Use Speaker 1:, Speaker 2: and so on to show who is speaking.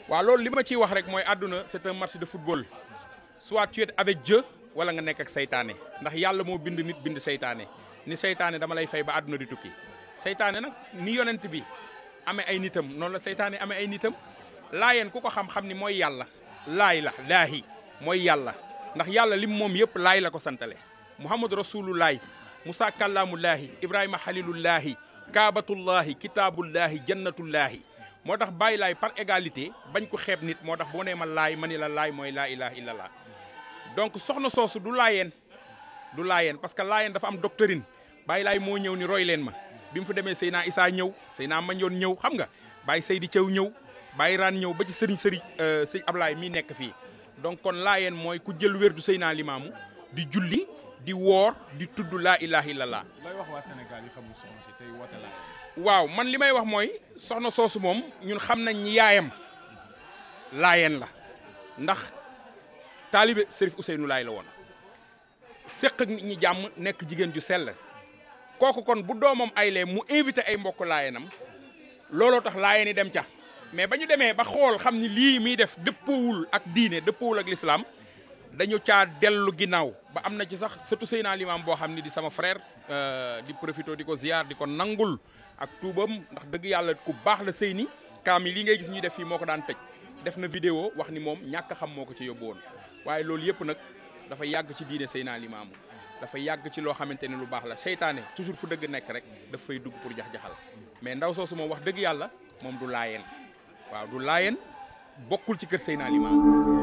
Speaker 1: waaw loolu li ma ciy wax rek mooy àdduna c'est un match de football soit tu es avec Dieu wala nga nekk ak seytaane ndax yàlla moo bind nit bind seytaane ni seytaane dama lay fay ba àdduna di tukki seytaane nag ni yonent bi amee ay nitam noonu la seytaane amee ay nitam laayeen ku ko xam-xam ni mooy yàlla laay la laahi mooy yàlla ndax yàlla lim moom yëpp laay la ko santale muhammadu rasulullahi musa kàllaamullaahi ibrahima xalilullaahi kaabatullaahi kitaabullaahi jannatullaahi moo tax bàyyi laay par égalité bañ ko xeeb nit moo tax boo nee ma laay ma ni la laay mooy laa ilaha illallah donc soxna soosu du laayeen du laayeen parce que laayeen dafa am doctrine bàyyi laay moo ñëw ni roy leen ma bi mu fa demee Seyna Issa ñëw Seyna Mandione ñëw xam nga bàyyi Seydi Thiaw ñëw bàyyi raan ñëw ba ci sëriñ sëriñ sëñ Ablaye mii nekk fii donc kon laayeen mooy ku jël wér du Seyna Limaamu di julli di woor di tudd laa ilaha illallah
Speaker 2: looy wax waa Sénégal yi xamul soxna si tey woote laa
Speaker 1: waaw man li may wax mooy soxna soosu moom ñun xam nañ ñi yaayam laayeen la ndax taalibe Serif Ousseynou Laay la woon séq ak nit ñi jàmm nekk jigéen ju sell kooku kon bu doomam ay lee mu invité ay mbokk laayeenam looloo tax laayeen yi dem ca mais ba ñu demee ba xool xam ni lii muy def dëppoowul ak diine dëppoowul ak lislaam dañu caa dellu ginnaaw ba am na ci sax surtout Seydina Limaam boo xam ni di sama frère di profito di ko ziar di ko nangul ak tuubam ndax dëgg yàlla ku baax la sëy ni kaam yi li ngay gis ñuy def fii moo ko daan tëj def na vidéo wax ni moom ñàkk xam moo ko ci yóbbu woon waaye loolu yëpp nag dafa yàgg ci diine Seydina Limaamu dafa yàgg ci loo xamante ne lu baax la seytaane toujours fu dëgg nekk rek daf fay dugg pour jax-jaxal mais ndaw soosu moom wax dëgg yàlla moom du laayeen waaw du laayeen bokkul ci kër Seydina Limaamu